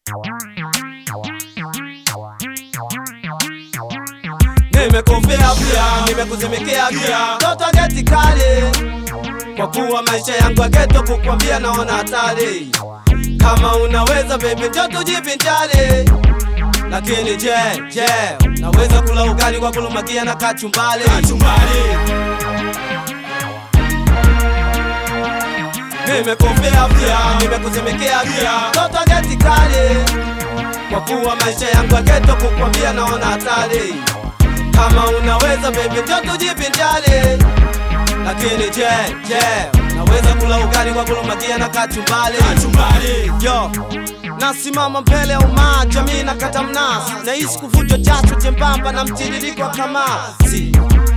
Nimekufia pia, nimekuzimikea pia, toto geti kali, kwa kuwa maisha yangu ya geto, kukwambia naona hatari. Kama unaweza baby, njoo tujivinjari. Lakini je, je, naweza kula ugali kwa kulumakia na kachumbali? Nimekufia pia, nimekuzimikea pia, toto geti kali, kwa kuwa maisha yangu ya geto, kukwambia naona hatari. Kama unaweza baby, njoo tujivinjari. Lakini je, je, naweza kula ugali kwa kulumakia na kachumbali? Yo, nasimama mbele ya umaa, jamii na kata mnasi, nahisi kuvunjwa jasho jembamba na mtiririko wa kamasi.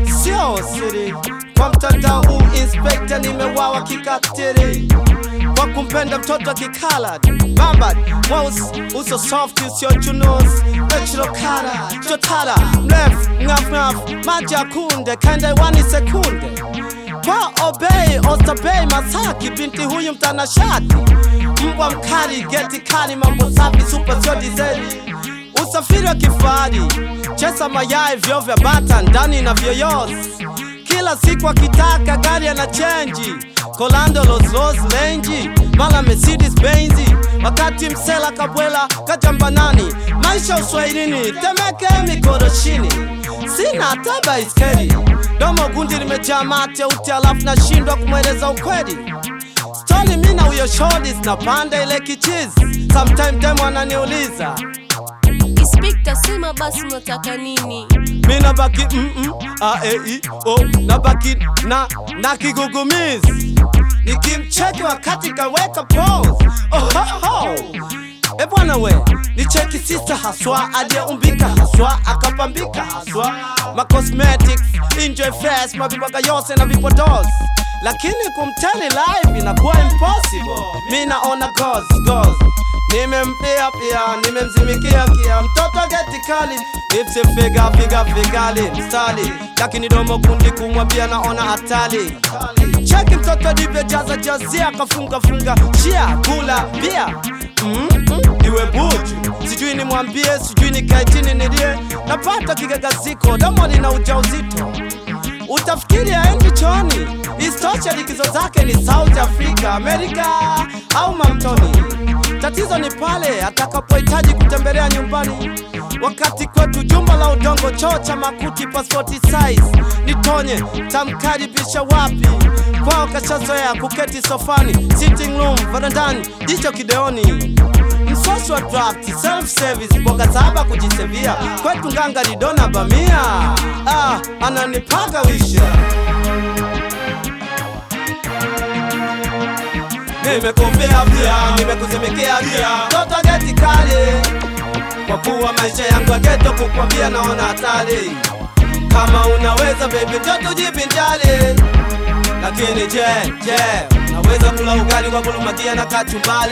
Sio siri kwa mtandao huu, inspekta nimewawa kikatiri kwa kumpenda mtoto akikala bamba mweusi uso soft usio chunusi natural color chotara mrefu ngaf ngaf maji ya kunde kaenda iwani sekunde kwa obei ostabei masaki binti huyu mtanashati mbwa mkali geti kali mambo safi super sio dizeli usafiri wa kifahari chesa mayai vyo vya bata ndani na vyoyozi kila siku akitaka gari ana chenji kolando los los lenji mala mercedes benzi wakati msela kabwela kajambanani maisha uswahilini temeke mikoroshini sina hata baiskeli domo gundi limejaa mate uti alafu nashindwa kumweleza ukweli stori mi na huyo shodi zinapanda ile kichizi sometime demo ananiuliza Inspekta, sema basi unataka nini? mi nabaki mm -mm, a e i o nabaki na na kigugumizi nikimcheki wakati kaweka pose oh, ho, ho. E bwana we ni cheki sista haswa aliyeumbika haswa akapambika haswa ma cosmetics enjoy fast mavibaga yose na vipodozi lakini kumtani live inakuwa impossible mi naona goals goals nimempia pia nimemzimikia kia mtoto geti kali lipsi figa figa figali mstali lakini domo kundi kumwambia naona hatari cheki mtoto livyojaza jazia kafunga funga shia kula pia mm -mm. iwe buju sijui nimwambie sijui nikae chini nilie napata kigagaziko domo lina ujauzito utafikiri aendi choni istosha likizo zake ni south africa amerika au mamtoni tatizo ni pale atakapohitaji kutembelea nyumbani wakati kwetu jumba la udongo choo cha makuti pasipoti size nitonye tamkaribisha wapi kwao kashazoea kuketi sofani sitting room varandani jicho kideoni msosi wa draft self service boga saba kujisevia kwetu nganga lidona bamia ah, ananipaga wisha nimekufia pia nimekuzimikea pia toto geti kali kwa kuwa maisha yangu ya geto kukwambia naona hatari kama unaweza baby njoo tujivinjari lakini je je naweza kula ugali kwa kulumakia na kachumbali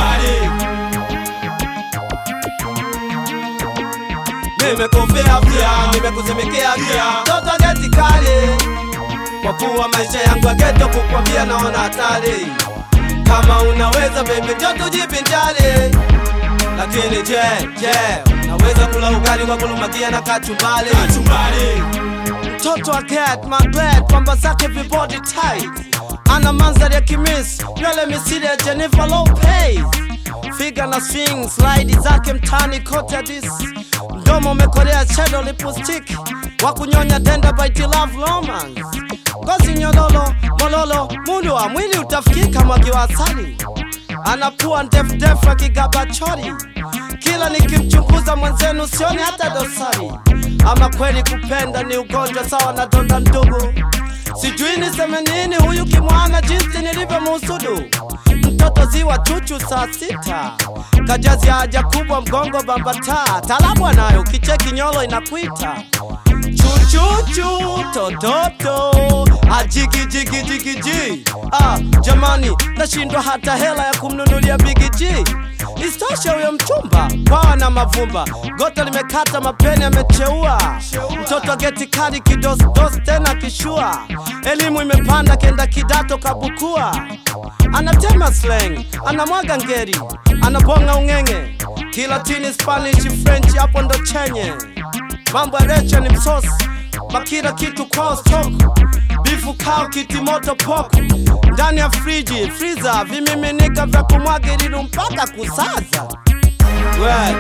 nimekufia pia nimekuzimikea pia toto geti kali kwa kuwa maisha yangu ya geto kukwambia naona hatari kama unaweza baby njoo tujivinjari lakini je je naweza kula ugali kwa kulumakia na kachumbali mtoto wa cat maglet pamba zake vibody tight ana mandhari ya kimis nywele misili ya Jennifer Lopez figa na swing slide zake mtani kote hadis mdomo umekolea shadow lipstick wa kunyonya denda by love romance ngozi nyololo mololo mundu wa mwili utafikika mwagi wa asali anapua ndefu ndefu akigaba chori kila nikimchunguza mwenzenu sioni hata dosari ama kweli kupenda ni ugonjwa sawa na donda ndugu sijui niseme nini huyu kimwana jinsi nilivyomuhusudu mtoto ziwa chuchu saa sita kajazi haja kubwa mgongo bambata talabu anayo kicheki nyolo inakwita chuchuchu tototo ajigijigijigiji ah, jamani nashindwa hata hela ya kumnunulia bigiji Isitoshe huyo mchumba kwawa na mavumba, goto limekata, mapeni amecheua, mtoto geti kali kidosdos tena kishua, elimu imepanda kenda kidato kabukua, anatema slang, anamwaga ngeri, anabonga ung'eng'e, Kilatini, Spanish, French hapo ndo chenye mambo ya recha ni msosi makila kitu kwao stock bifu kao kitimoto poko ndani ya friji friza vimiminika vya kumwaga ililu mpaka kusaza we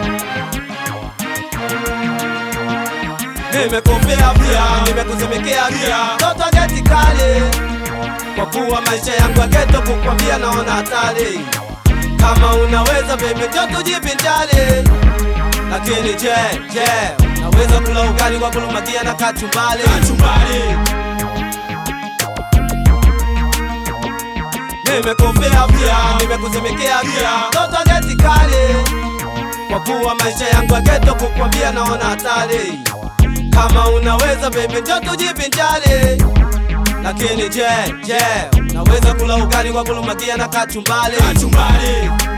nimekufia pia nimekuzimikea pia toto geti kali kwa kuwa maisha yangu ya geto kukwambia naona hatari kama unaweza baby njo tujivinjari lakini je je naweza kula ugali kwa kulumakia na kachumbali nimekufia pia nimekuzimikea pia toto geti kali kwa kuwa maisha yangu ya geto kukwambia naona hatari kama unaweza baby njo tujivinjari lakini je je naweza kula ugali kwa kulumakia na kachumbali